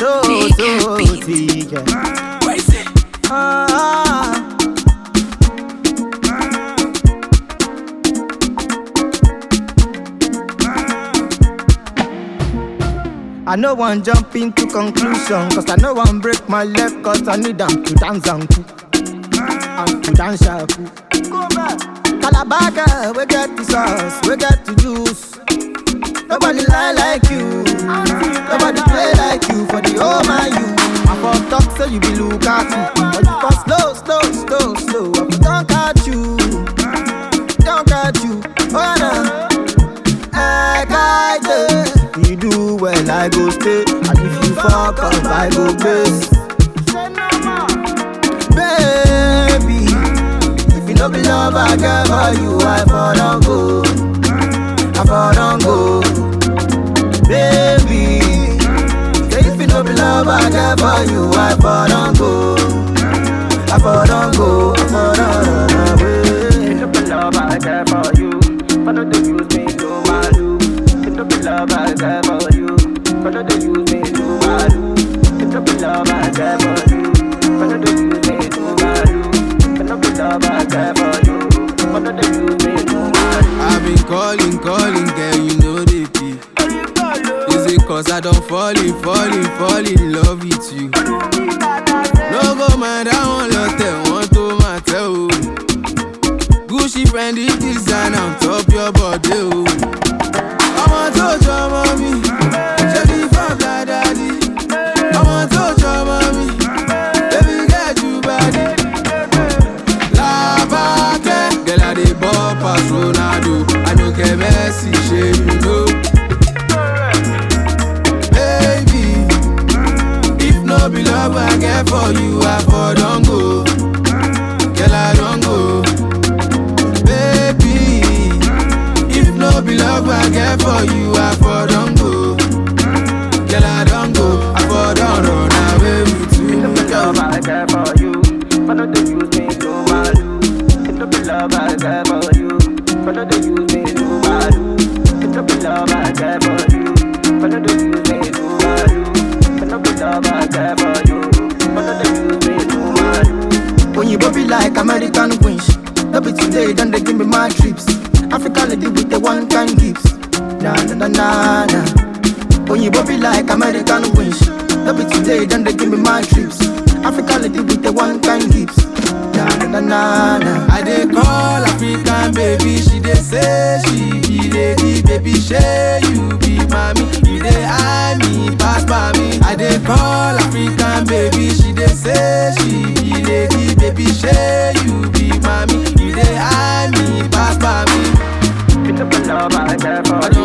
so, so sweet. Yeah. Ah. I no one jump into conclusion Cause I no one break my leg Cause I need them to dance and cook And to dance and cook Calabar girl, we get the sauce, we get the juice Nobody lie like you Nobody play like you For the whole man you I for talk say you be Lukaku But you for slow, slow, slow, slow I for don't catch you Don't catch you Oh no I got it You do well I go stay And if you fuck up I go base Baby If you no be love I get for you I for don't go I for don't go Baby Say if you no be love I get for you I for don't go I for don't go I for don't run away It's up love I care for you. Follow the use me to my do. It's up love I care for you. Follow the use me to my do. It's up love I care for you. Follow the use me to my do. It's up love I care for you. Follow the use me to my do. I've been calling, calling, girl, you know they pick. Is it cause I don't fall in, fall in, fall in love with you? No go mind, I want lot, want to matter. oh. Gucci friend, it design on top your body. Oh. I'm to touch your mommy. Shelly from that daddy. I'm to touch your mommy. Baby, get you body. Labake, girl, I dey ball pass Ronaldo. I no get Messi, shey you know. Baby, if no be love I get for you, I for don't go. Girl, I don't go. Baby, if no be love I get for you, I for don't go. Girl, I don't go. I for don't run away with you. It's up love I care for you. Follow the use me to my do. It's up love I care for you. Follow the use me to my do. It's up love I care for you. Follow the use me to my do. It's up love I care for you. Follow the use me to my do. When you be like American queens No be today, then they give me my trips African lady with the one kind gifts Na na na na na When you be like American queens No be today, then they give me my trips African lady with the one kind gifts Na na na na na I dey call African baby, she dey say she be lady, baby shey you be mommy, you dey eye me pass by me. I dey call African baby, she dey say she be lady, baby shey you be mommy, you dey eye me pass by me. It's up love I care for I you.